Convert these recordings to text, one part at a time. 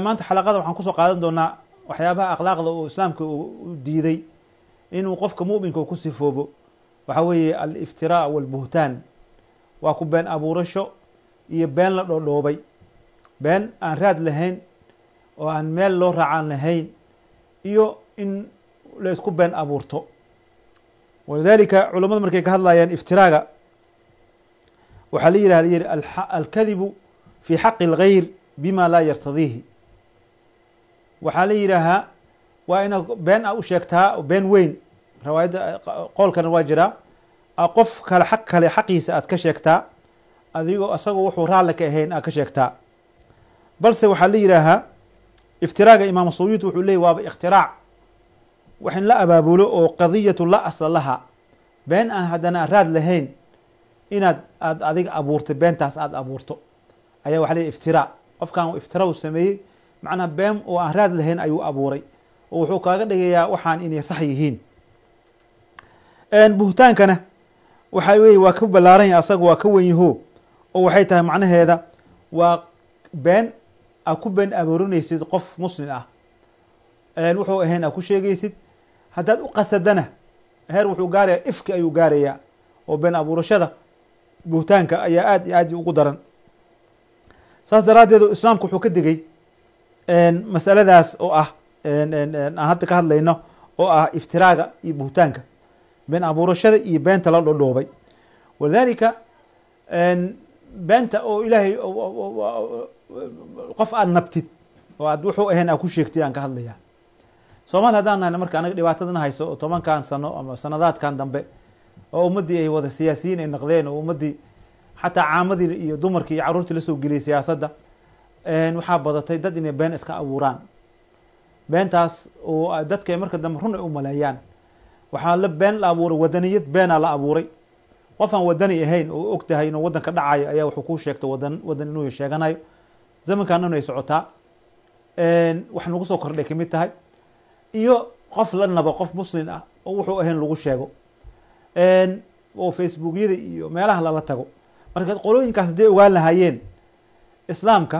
maanta xalaqada waxaan kusoo qaadan doonaa waxyaabaha akhlaaqda uu islaamka u diiday inuu qofka muminka ku sifoobo waxa weeye aliftiraa walbuhtaan waa ku been abuurasho iyo been la dhoodhoobay been aan raad lahayn oo aan meel loo raacaan lahayn iyo in la isku been abuurto walidalika culamada markay ka hadlayaan iftiraaga waxaa la yihah yihi alkadibu fi xaqi اlgayr bima laa yartadiihi waxaa la yidhaahaa waa inaad been a u sheegtaa been weyn rawaayadda qoolkana waa jiraa qof kale xaq kale xaqiisa aad ka sheegtaa adigoo asagoo wuxuu raalli ka ahayn aad ka sheegtaa balse waxaa la yidhaahaa iftiraaga imaam suyuud wuxuu leeyay waaba iktiraac wax in la abaabulo oo qadiyatu la asla laha been aan haddana aan raad lahayn inaad aad adiga abuurtay beentaas aada abuurto ayaa waxa leeyahy iftiraa qofkan iftira u sameeyey macnaha been oo aan raad lahayn ayuu abuuray oo wuxuu kaaga dhigayaa waxaan inay sax yihiin buhtaankana waxa weye waa ka ballaaran yahay asaga waa ka wen yaho oo waxay tahay macnaheeda waa been aad ku been aboorinaysid qof muslim ah wuxuu ahayn aad ku sheegaysid haddaad u qasadana heer wuxuu gaaraya ifki ayuu gaarayaa oo been abuurashada buhtaanka ayaa aad iyo aad ugu daran saas daraaddeed islaamku wuxuu ka digay masaladaas oo ah aan hadda ka hadlayno oo ah iftiraaga iyo buhtaanka been abuurashada iyo beenta la dhodhoobay walidalika beenta oo ilaahay qof aad nabtid oo aad wuxuu ahayn aad ku sheegtid aan ka hadlaya soomaali haddaan nahna marka anaga dhibaatadana hayso oo tobankan sano ama sanadaadkan dambe oo ummaddii ay wada siyaasiyiin ay naqdeen oo ummaddii xataa caamadii iyo dumarkii iyo carruurtii lasoo geliyay siyaasadda waxaa badatay dad inay been iska abuuraan beentaas oo dadka marka dambe run ay u maleeyaan waxaa la been la abuuray wadaniyad beenaa la abuuray qof aan wadani ahayn oo og tahay inuu waddanka dhacayo ayaa wuxuu ku sheegtay wadan wadan inuu sheeganayo zamankaanana ay socotaa wax nagu soo kordhay kamid tahay iyo qof la nabo qof muslim ah oo wuxuu ahayn lagu sheego oo facebookyada iyo meelaha lala tago marka qolooyinkaas hadday ogaan lahaayeen islaamka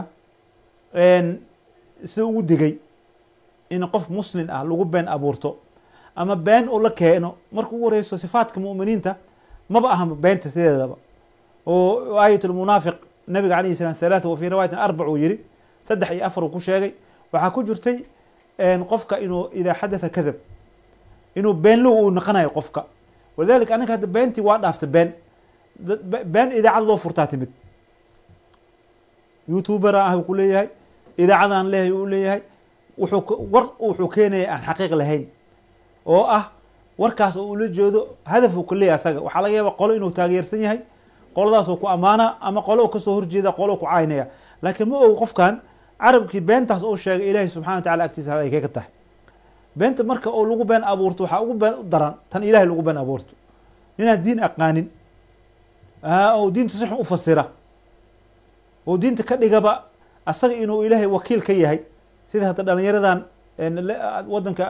sida ugu digay in qof muslim ah lagu been abuurto ama been uu la keeno marka ugu horeyso sifaadka mu'miniinta maba aha beenta sideedaba oo aayat lmunaafiq nabiga alayh salam halaatha wa fi riwaayatin arbac uu yihi saddex iyo afar uu ku sheegay waxaa ku jirtay qofka inuu idaa xadatha kadab inuu beenlow uu naqanayo qofka walidalika anaga hadda beentii waa dhaaftay been been idaacad loo furtaa timid youtubera ah ku leeyahay idaacadaan leeyahay u leeyahay wuxuu war wuxuu keenaya aan xaqiiq lahayn oo ah warkaas oo ula jeedo hadaf uu ka leeyahay asaga waxaa laga yaaba qolo inuu taageersan yahay qoladaasoo ku amaana ama qolo kasoo horjeeda qolo ku caynaya laakiin ma og qofkan carabkii beentaas uu sheegay ilaahay subxana wa tacala agtiisa ay kaga tahay beenta marka oo lagu been abuurto waxaa ugu been daran tan ilahay lagu been abuurto ninaan diin aqaanin oo diinta si xun u fasira oo diinta ka dhigaba asaga inuu ilaahay wakiil ka yahay sida hadda dhalinyaradan waddanka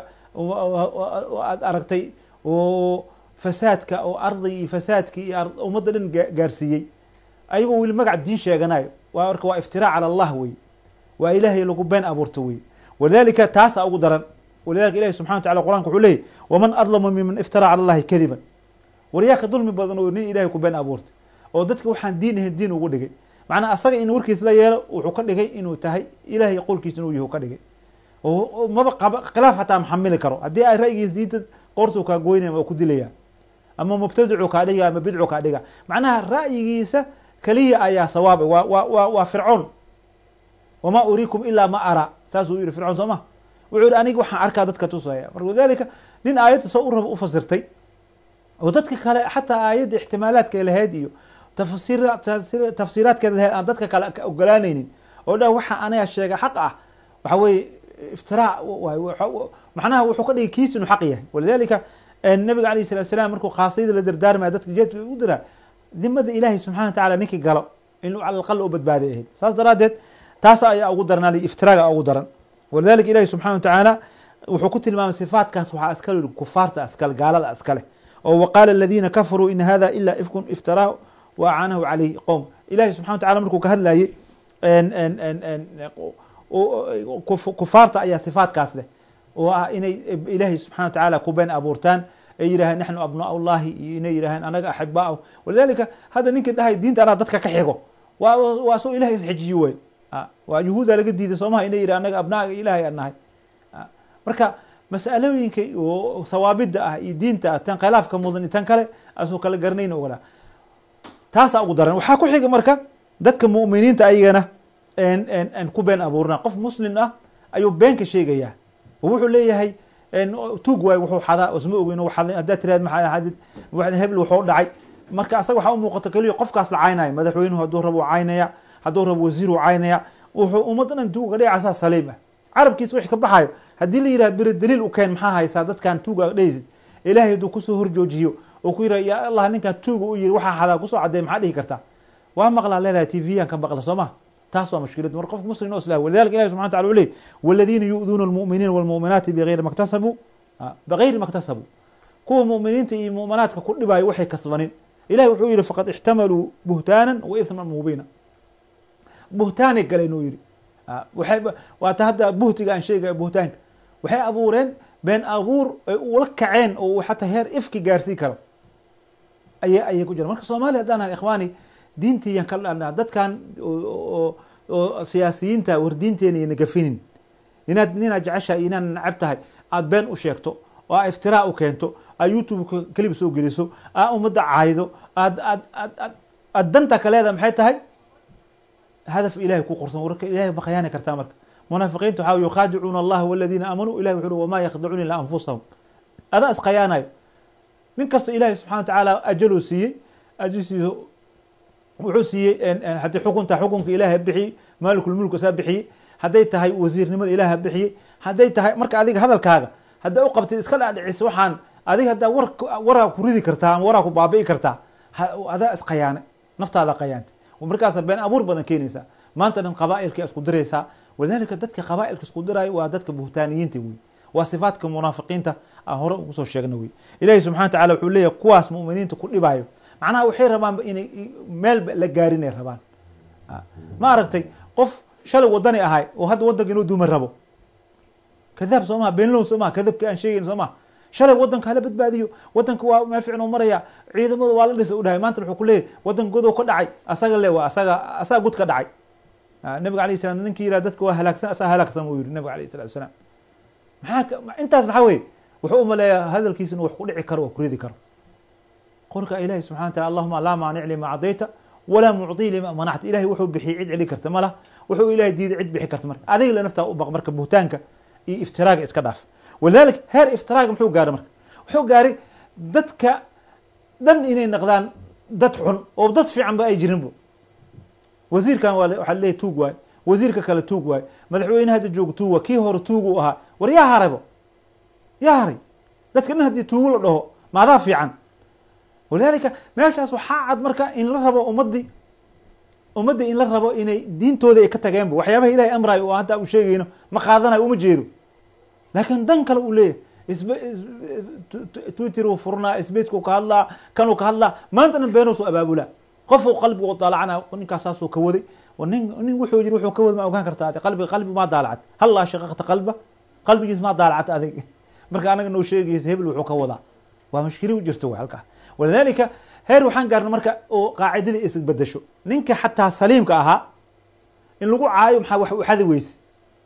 aad aragtay oo fasaadka oo arday iyo fasaadki iyo ummadda dhan gaarsiiyey ayagoo weli magac diin sheeganayo waa marka waa iftiraac cala allah wey waa ilaahay lagu been abuurto wey walidalika taasaa ugu daran walidalika ilahi subxana wa tacala qur'anka wuxuu leeyay waman adlamu miman iftara cala allahi kadiban waryaa ka dulmi badan oo nin ilahay ku been abuurtay oo dadka waxaan diin ahayn diin ugu dhigay macnaa asaga in warkiis la yeelo wuxuu ka dhigay inuu tahay ilahay qowlkiis inuu yahu ka dhigay oo maba qaba khilaaf hataa maxamili karo haddii ay ra'yigiis diinta qoortuu kaa goynaya waa ku dilaya ama mubtadicu kaa dhiga ama bidcu kaa dhiga macnaha ra'yigiisa keliya ayaa sawaaba wa wa wa waa fircoon wamaa uriikum ilaa ma araa saasuu yihi fircoon soo ma wuxuu yihi aniga waxaan arkaa dadka tusaya marka walidalika nin aayadda soo u raba u fasirtay oo dadka kale xataa aayadda ixtimaalaadka lahayd iyo tafsir tafsiiraadkeeda lahayd aan dadka kale ogolaanaynin oo dha waxa aniga sheega xaq ah waxa weeye iftiraac macnaha wuxuu ka dhigay kiis inuu xaq yahay walidalika nabiga alayh salatu salam markuu khaasiyada la dardaarmaya dadka jeedka u diraa dimada ilaahay subxana wa tacala ninkii galo inuu cala alqal u badbaaday ahayd saas daraaddeed taas ayaa ugu daranaa iftiraaga ugu daran walidalika ilahi subxana wa tacaala wuxuu ku tilmaamay sifaatkaas waxaa iskale yihi kufaarta iskale gaalada iskale oo waqaala aladiina kafaruu in hada ila ifkun iftaraa wa acaanahu calayhi qowm ilahi subxana wa tacala markuu ka hadlayey kufaarta ayaa sifaatkaas leh oo ah inay ilaahay subxana wa tacaala ku been abuurtaan ay yidhaaheen naxnu abnaa llahi iyo inay yidhaaheen anaga axibaa walidalika hadda ninkii dhahay diinta anaa dadka ka xigo waa waa soo ilahay isxijiyo wey waa yuhuuda laga diiday soomaha inay yidhah anaga abnaaga ilahay aan nahay marka masalooyinka oo sawaabida ah iyo diinta ah tan khilaafka mudan iyo tan kale asoo kala garanayn ogolaa taasaa ugu daran waxaa ku xiga marka dadka mu'miniinta ayagana n ku been abuurna qof muslim ah ayuu been ka sheegayaa oo wuxuu leeyahay tuug waay wuxuu xadaa isma ogeyn haddaad tiraad maxaa hadid hebel wuxuu dhacay marka asaga waxaa u muuqata keliya qofkaas la caynaya madaxweynuhu hadduu rabo caynaya hadduu rabo wasiiru caynaya wuxuu ummaddan dhan tuuga dhicasaa saliim ah carabkiisa wixii ka baxayo haddii la yidhaha beri daliil u keen maxaa haysaa dadkan tuuga dhehaysid ilaahay hadduu kusoo horjoojiyo oo ku yidhaha yaa allah ninkan tuuga u yiri waxaa xadaa kusoo caddeey maxaa dhihi kartaa waa maqlaa leedahay t v yaan ka maqla soo ma taas waa mushkilad mar qof muslim oo islah walidalika ilahi subxana wataala u ley waladiina yu'duuna almu'miniina walmu'minaati bigayri maktasabuu bigayri maktasabuu kuwa mu'miniinta iyo mu'minaadka ku dhibaayo waxay kasbanin ilahi wuxuu yihi faqad ixtamaluu buhtaanan wa isman mubiina buhtaanay galeen uu yihi waay waata hadda buhtiga aan sheegaya buhtaanka waxay abuureen been abuur ay ula kaceen oo xataa heer ifki gaarsii karo aya ayay ku jiraan marka soomaaliya haddaan nahay ikhwaani diintiiyan ka dhalnaa dadkan oo siyaasiyiinta war diinteena iyana gafinin inaad ninaad jeceshahay inaad nacab tahay aada been u sheegto oo aa iftiraa u keento aad youtubeka kelib soo geliso aa ummadda caaydo aad aad aad aad aad danta ka leeda maxay tahay hadaf ilahay ku qorsan warka ilahay ma khayaani kartaa marka munaafiqiinta waxaa yukhaadicuuna allaha waladiina aamanuu ilahi wuxu ui wamaa yakdacuuna ilaa anfusahum adaa iskhayaanayo nin kasta ilahay subxana wa tacaala ajaluu siiyey ajisiisa wuxuu siiyey haddii xukunta xukunka ilaah bixiyey maalikulmulk saa bixiyey hadday tahay wasiirnimada ilaah bixiyey hadday tahay marka adiga hadalkaaga hadday u qabtid iska dhaadhicis waxaan adiga haddaa war waraa ku ridi kartaa ama waraa ku baabi'i kartaa adaa iskhayaane naftaada khayaanta markaasa been abuur badan keenaysaa maanta dhan qaba'ilka isku diraysaa walidalika dadka qaba'ilka isku diraayo waa dadka buhtaaniyiinta wey waa sifaadka munaafiqiinta aan hore ugu soo sheegna wey ilahi subxana wa tacala wuxuu leeyahy kuwaas mu'miniinta ku dhibaayo macnaha waxay rabaanba inay meelba la gaarinay rabaan ma aragtay qof shalay wadani ahay oo hadda waddanka inuu duuma rabo kadaab soo maha beenlow soo maha kadabka aan sheegayn soo maha shalay waddanka hala badbaadiyo waddanka waa meel fiican u maraya ciidamada waa la dhisa u dhahay maanta wuxuu ku leeyahy waddanka godow ka dhacay asaga le waa asaga asaga god ka dhacay nabiga alayh salam ninkii yihah dadka waa halaagsan asaa halaagsan uu yihi nabiga alayh salatu wasalaam maxaa intaas maxaa weye wuxuu umaleeyaa hadalkiisa inuu wax ku dhici karo oo ku ridi karo qorka ilahi subxana wa taala allahuma laa maanic lima cadayta walaa mucطii lima manacta ilahay wuxuu bixiyey cid celi karta malah wuxuu ilahay diiday cid bixi karta marka adiga le naftaa u baq marka buhtaanka iyo iftiraaga iska dhaaf walidalik heer iftiraaga muxuu gaaray marka wuxuu gaaray dadka dhan inay naqdaan dad xun oo dad fiican ba ay jirinbo wasiirkan waa waxaa leeyahy tuug waay wasiirka kale tuug waay madaxweyne hadda jooga tuug waay kii hore tuug u ahaa war yaa haraybo yaa haray dadka dhan haddii tuugo la dhaho maadaa fiican walidalika meeshaas waxaa cad marka in la rabo ummadii ummadda in la rabo inay diintooda ay ka tageenba waxyaabaha ilahay amrayo oo hadda u sheegayno ma qaadanayo uma jeedo laakiin dan kale uu leeyahay isb twitter uu furnaa sbacku ka hadlaa kanuu ka hadlaa maanta dhan beenuu soo abaabulaa qof uu qalbigu daalacana ninkaas saasuu ka waday nin nin wuxuu yiri wuxuu ka wada ma ogaan kartaa adi qalbi qalbi maa daalacad hallaa shaqaqta qalba qalbigiis maa daalacad adig marka anaga noo sheegaysa hebel wuxuu ka wadaa waa mushkili u jirta way halkaa walidalika heer waxaan gaarna marka oo qaacidadii isbedesho ninka xataa saliimka ahaa in lagu caayo maxaa wax u xadi weyse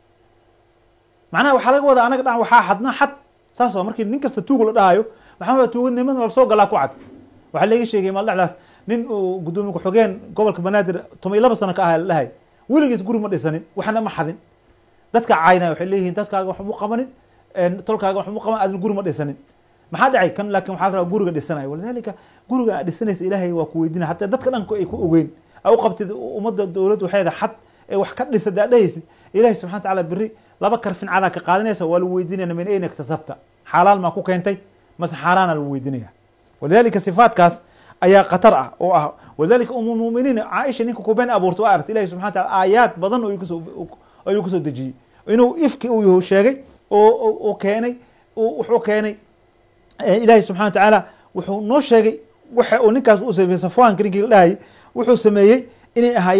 macnaha waxaa laga wadaa anaga dhan waxaa xadna xad saas waa markii nin kasta tuugu la dhahayo maxaa tuuganimada lasoo galaa ku cad waxaa laga sheegay maal dhexdaas nin uu gudoomiye ku-xogeen gobolka banaadir toban iyo laba sano ka aha la dhahay weligiis guri ma dhisanin waxna ma xadin dadka caynaya waxay leeyihiin dadkaaga wax mu qabanin tolkaaga wax mu qaban adin guri ma dhisanin maxaa dhacay kan laakin waxaa la rabaa guriga dhisanayo walidalika guriga aad dhisanaysa ilaahay waa ku weydina hataa dadka dhanku ay ku ogeyn a u qabtid ummadda dowladda waxeeda xad ee wax ka dhisa daa dhahaysid ilahi subxana wa tacala beri laba karfin cadaa ka qaadanaysa waa lagu weydinayna min ayna iktasabta xaalaal maa ku keentay mase xaaraana lagu weydinaya walidalika sifaatkaas ayaa khatar ah oo ah walidalika umulmuminiin caaisha ninka ku been abuurta waa aragta ilahi subxana wa taala aayaad badan ayuu kasoo dejiyey inuu ifki uu sheegay oo keenay wuxuu keenay ilaahi subxana wa tacaala wuxuu noo sheegay waxa uu ninkaas u sameeyey safwaanka ninkii la dhahayay wuxuu sameeyey inay ahaayeen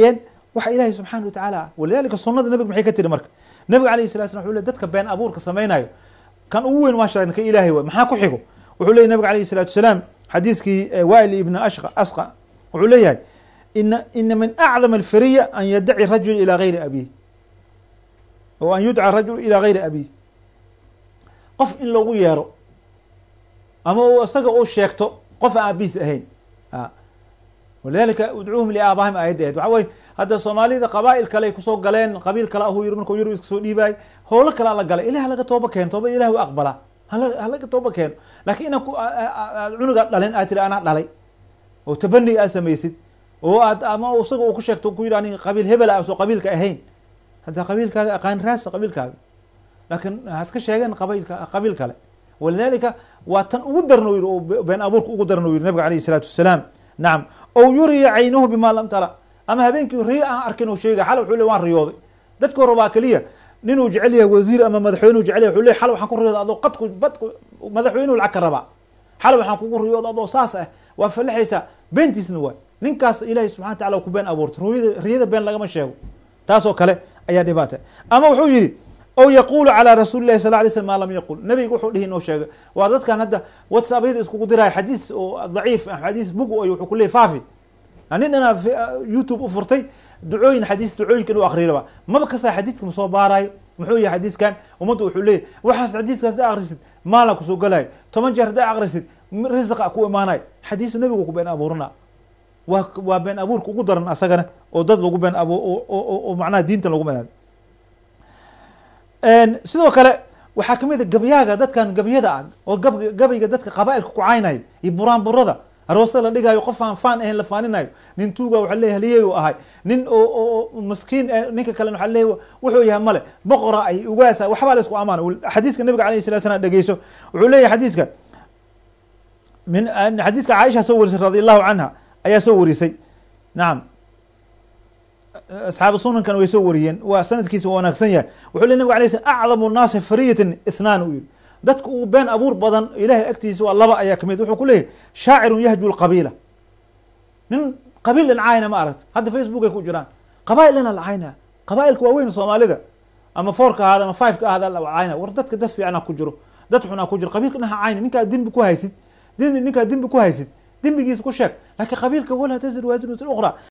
waxa ilaahay subxaana wa tacaala ah walidalika sunada nabiga maxay ka tiri marka nabiga alayh salatu slam wuxuu le dadka been abuurka samaynayo kan ugu weyn waa sheegna ka ilaahay waay maxaa ku xigo wuxuu leeyay nabiga alayh salatu wasalaam xadiiskii wail ibn ashqa asqa wuxuu leeyahay ina ina min acdam alfariya an yadaci rajul ilى gayri abiih o an yudca rajul ilى gayri abiih qof in loogu yeero ama u isaga uu sheegto qof aan aabihiis ahayn walidalika udcuuhum liaabaahim aayadda ahed waxa weye hadda soomaalida qabaa'il kale ay kusoo galeen qabiil kale ahuu yiri markuu yurub iska soo dhiibaay howlo kalea la galay ilah halaga tooba keeno tooba ilah u aqbalaa halaga tooba keeno lakiin inaan aad cunuga dhalin aad tiri anaa dhalay oo tabani aad samaysid oo aad ama isaga uu ku sheegto ku yidhi ani qabiil hebela a soo qabiilka ahayn hadda qabiilkaaga aqaan raasa qabiilkaaga laakiin haska sheegeen qabiilka qabiil kale walidalika waa tan ugu darna yiri oo been abuurka ugu darna yiri nabiga alayh isalaatu wasalaam nacam ow yuriya caynuhu bima lam tara ama habeenkii riyo aan arkin oo sheega xal wuxuu le waan riyooday dadka hore baa keliya ninuu jecel yahay wasiir ama madaxweyneu jecel yahay wuxuu le xal waxaan ku riyooda adoo qadku badku madaxweynuhu lacag ka rabaa xal waxaan kugu riyooda adoo saas ah waa falaxaysaa beentiisna waay ninkaas ilahay subxana wa tacala ku been abuurtay riyada riyada been lagama sheego taasoo kale ayaa dhibaata ama wuxuu yidhi o yaqulu calى rasuuli lahi sal lay slm ma lam yaqul nabiga wuxuu dhihi inoo sheega waa dadkan hadda whatsappyada iskugu diraya xadiis oo daciif xadiis bug ay wuxuu kuleyay faafi nin inaa youtube u furtay ducooyin xadiis ducooyinkan u akriraba maba kasaa xadiiska ma soo baarayo muxuu yahay xadiiskan ummadda wuxuu leeyahy waxaas xadiiskaas da akrisid maala kusoo galayo toban jeer haddaa akrisid risiqa ku imaanayo xadiisu nabigu ku been abuurina waa waa been abuurka ugu daran asagana oo dad lagu been abu oo macnaha diinta lagu been sidoo kale waxaa kamid a gabyaaga dadkan gabyada ah oo gab gabayga dadka qaba'ilka ku caynayo iyo buraan burada aroosta la dhigaayo qof aan faan ahayn la faaninayo nin tuuga waxa leeyahy haliyey u ahay nin oo maskiin ninka kalena waxa leeyahy wuxuu yahay male boqora ay ugaasa waxbaa la isku amaana xadiiska nabiga alayh salatu slam dhegeyso wuxuu leeyahy xadiiska min xadiiska caaisha soo warisay radi allahu canha ayaa soo warisay nacam asxaabu sunankan way soo wariyeen waa sanadkiisa waa wanaagsan yahay wuxuu le nabig alay slam acdamu nnaasi fariyatan ithnaan u yihi dadka uu been abuur badan ilahay agtiisa waa laba ayaa kamid wuxuu ku leeyahy shaacirun yahju lqabiila nin qabiil dhincaayna ma aragta hadda facebook ay ku jiraan qabail dhina la caynaya qabailka waaweyn soomaalida ama fourka ahaada ama fiveka ahaada la cayna war dadka dad fiicana ku jiro dad xunaa ku jiro qabiilka dhinaha cayna ninkaa dembi ku haysid ninkaa dembi ku haysid dembigiisa ku sheeg lakiin qabiilka walaa tazir waasir ukhra